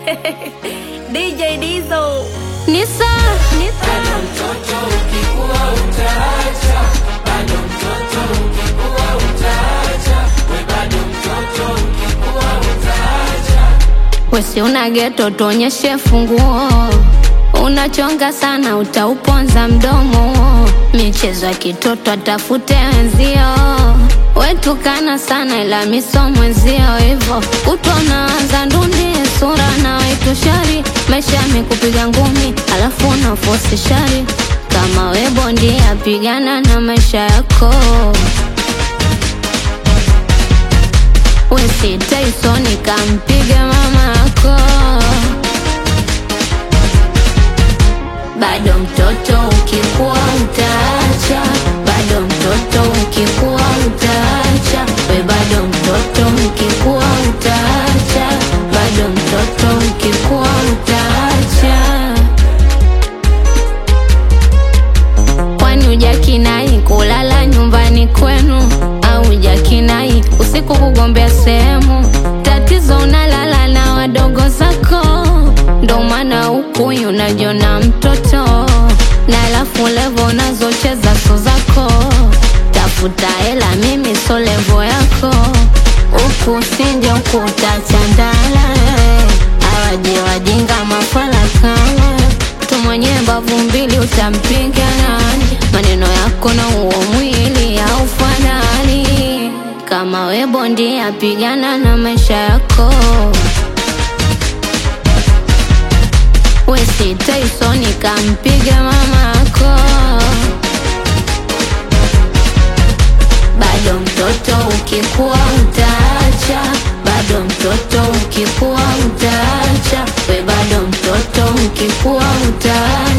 DJ Dizo. Nisa, Bado mtoto ukikua utaacha, bado mtoto ukikua utaacha, we bado mtoto ukikua utaacha. wesi una geto, tuonyeshe funguo. Unachonga sana, utauponza mdomo. Michezo ya kitoto, atafute wenzio. Wetukana sana, ila miso mwenzio. Hivo utonaanza ndundi, sura na wetu shari. Maisha yamekupiga ngumi, alafu unafosi shari. Kama we bondia, pigana na maisha yako. Wesi Tyson kampiga mama yako. Bado mtoto ukikua utaacha, bado mtoto ukikua utaacha, we bado mtoto ukikua utaacha, bado mtoto ukikua utaacha. Kwani hujakinai kulala nyumbani kwenu au hujakinai usiku kugombea sehemu? Tatizo unalala na wadogo zako, ndo maana huku unajiona mtoto, na alafu levo unazocheza so zako. Tafuta hela, mimi so levo yako, huku sinje huku utachandala. Awaje wajinga mafala kama tu mwenye mbavu mbili utampiga nani? Maneno yako na huo mwili haufanani. Kama we bondia, pigana na maisha yako. Wesi Tyson kampiga mama yako. Bado mtoto ukikua utaacha, bado mtoto ukikua utaacha, we bado mtoto ukikua utaacha.